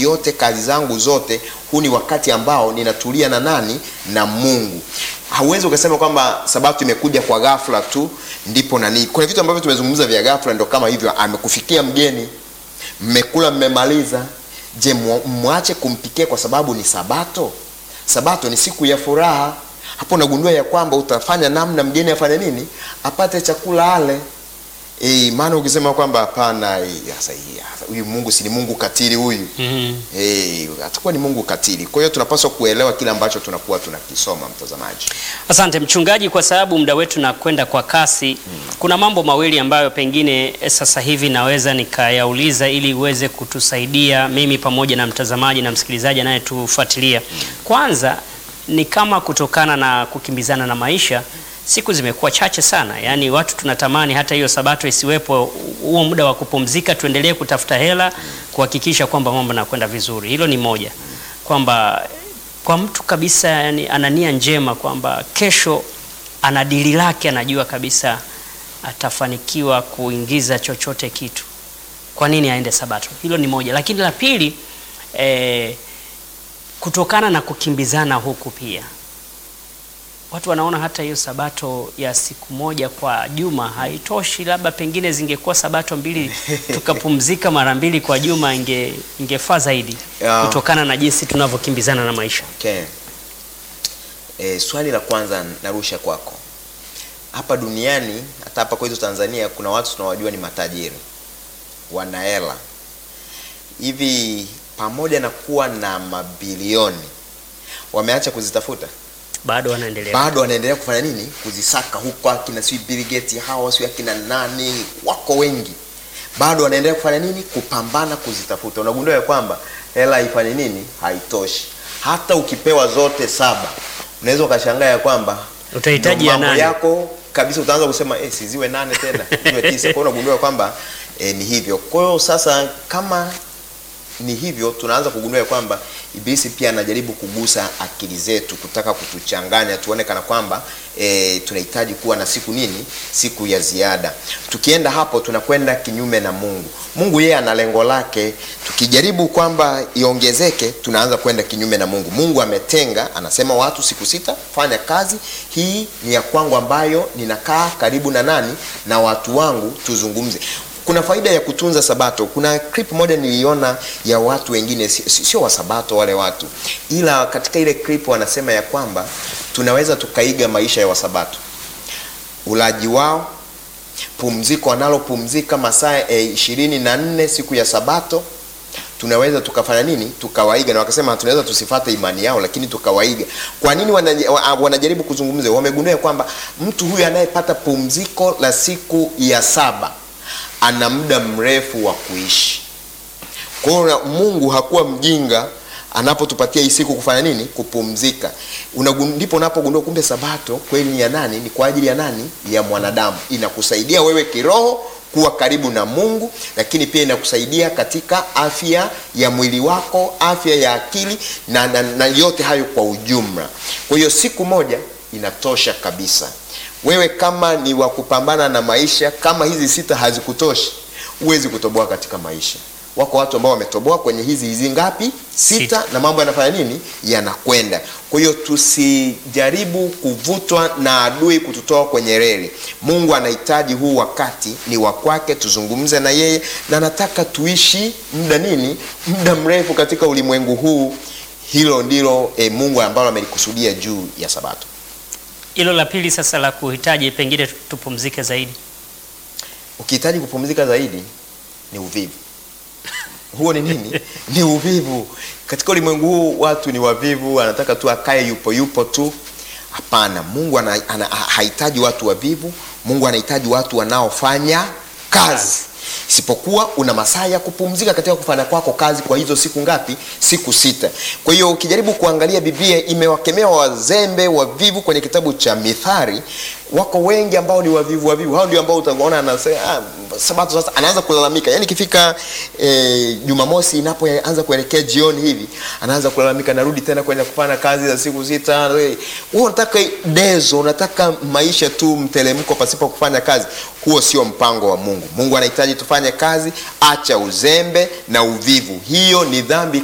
yote, kazi zangu zote, huu ni wakati ambao ninatulia na nani? Na Mungu. Hauwezi ukasema kwamba sabato imekuja kwa ghafla tu ndipo nani. Kuna vitu ambavyo tumezungumza vya ghafla, ndio kama hivyo, amekufikia mgeni, mmekula, mmemaliza. Je, mwache kumpikia kwa sababu ni sabato? Sabato ni siku ya furaha. Hapo unagundua ya kwamba utafanya namna mgeni afanye nini, apate chakula ale. E, maana ukisema kwamba hapana, sasa huyu Mungu si ni Mungu katili huyu Mhm. Eh, atakuwa ni Mungu katili. Kwa hiyo tunapaswa kuelewa kile ambacho tunakuwa tunakisoma, mtazamaji. Asante mchungaji, kwa sababu muda wetu nakwenda kwa kasi. Kuna mambo mawili ambayo pengine eh, sasa hivi naweza nikayauliza ili uweze kutusaidia mimi pamoja na mtazamaji na msikilizaji anayetufuatilia. Kwanza ni kama kutokana na kukimbizana na maisha, siku zimekuwa chache sana, yaani watu tunatamani hata hiyo sabato isiwepo, huo muda wa kupumzika, tuendelee kutafuta hela kuhakikisha kwamba mambo yanakwenda vizuri. Hilo ni moja, kwamba kwa mtu kabisa yani, ana nia njema kwamba kesho ana dili lake, anajua kabisa atafanikiwa kuingiza chochote kitu, kwa nini aende sabato? Hilo ni moja, lakini la pili eh, kutokana na kukimbizana huku pia watu wanaona hata hiyo sabato ya siku moja kwa juma haitoshi, labda pengine zingekuwa sabato mbili tukapumzika mara mbili kwa juma, inge ingefaa zaidi Yeah. kutokana na jinsi tunavyokimbizana na maisha. Okay. E, swali la kwanza narusha kwako. Hapa duniani hata hapa kwetu Tanzania kuna watu tunawajua ni matajiri, wana hela hivi, pamoja na kuwa na mabilioni wameacha kuzitafuta Bado wanaendelea bado wanaendelea kufanya nini? Kuzisaka huko, akina si Bill Gates hawa si akina nani, wako wengi, bado wanaendelea kufanya nini? Kupambana kuzitafuta. Unagundua ya kwamba hela haifanye nini? Haitoshi. Hata ukipewa zote saba, unaweza ukashangaa ya kwamba Utahitaji ndio ya mambo nane. yako kabisa, utaanza kusema eh, siziwe nane tena ziwe tisa. Kwa hiyo unagundua kwamba eh, ni hivyo. Kwa hiyo sasa kama ni hivyo tunaanza kugundua ya kwamba ibilisi pia anajaribu kugusa akili zetu kutaka kutuchanganya tuone kana kwamba e, tunahitaji kuwa na siku nini siku ya ziada tukienda hapo tunakwenda kinyume na mungu mungu yeye ana lengo lake tukijaribu kwamba iongezeke tunaanza kwenda kinyume na mungu mungu ametenga anasema watu siku sita fanya kazi hii ni ya kwangu ambayo ninakaa karibu na nani na watu wangu tuzungumze kuna faida ya kutunza sabato kuna clip moja niliona ya watu wengine si- si- sio wa sabato wale watu ila katika ile clip wanasema ya kwamba tunaweza tukaiga maisha ya wasabato ulaji wao pumziko wanalopumzika masaa eh, ishirini na nne siku ya sabato tunaweza tukafanya nini tukawaiga na wakasema tunaweza tusifate imani yao lakini tukawaiga kwa nini wanaje- wa- wanajaribu kuzungumza wamegundua ya kwamba mtu huyu anayepata pumziko la siku ya saba ana muda mrefu wa kuishi kwa hiyo na- mungu hakuwa mjinga anapotupatia hii siku kufanya nini kupumzika Unagun- ndipo unapogundua kumbe sabato kweli ni ya nani ni kwa ajili ya nani ya mwanadamu inakusaidia wewe kiroho kuwa karibu na mungu lakini pia inakusaidia katika afya ya mwili wako afya ya akili na, na, na yote hayo kwa ujumla kwa hiyo siku moja inatosha kabisa wewe kama ni wa kupambana na maisha kama hizi sita hazikutoshi huwezi kutoboa katika maisha wako watu ambao wametoboa kwenye hizi hizi ngapi sita, Sita. na mambo yanafanya nini yanakwenda kwa hiyo tusijaribu kuvutwa na adui kututoa kwenye reli mungu anahitaji huu wakati ni wa kwake tuzungumze na yeye na nataka tuishi muda nini muda mrefu katika ulimwengu huu hilo ndilo e, mungu ambalo amelikusudia juu ya sabato Hilo la pili sasa la kuhitaji pengine tupumzike zaidi. ukihitaji kupumzika zaidi ni uvivu huo ni nini ni uvivu katika ulimwengu huu watu ni wavivu anataka tu akae yupo yupo tu hapana mungu ana, ana, ha- hahitaji watu wavivu mungu anahitaji watu wanaofanya kazi isipokuwa una masaa ya kupumzika katika kufanya kwako kazi kwa hizo siku ngapi siku sita kwa hiyo ukijaribu kuangalia biblia imewakemea wazembe wavivu kwenye kitabu cha mithari wako wengi ambao ni wavivu wavivu hao ndio ambao utaona anasema ah, sabato sasa anaanza kulalamika yani ikifika eh, jumamosi inapoanza kuelekea jioni hivi anaanza kulalamika narudi tena kwenda kufanya kazi za siku sita wewe unataka dezo unataka maisha tu mtelemko pasipo kufanya kazi huo sio mpango wa mungu mungu anahitaji tufanye kazi acha uzembe na uvivu hiyo ni dhambi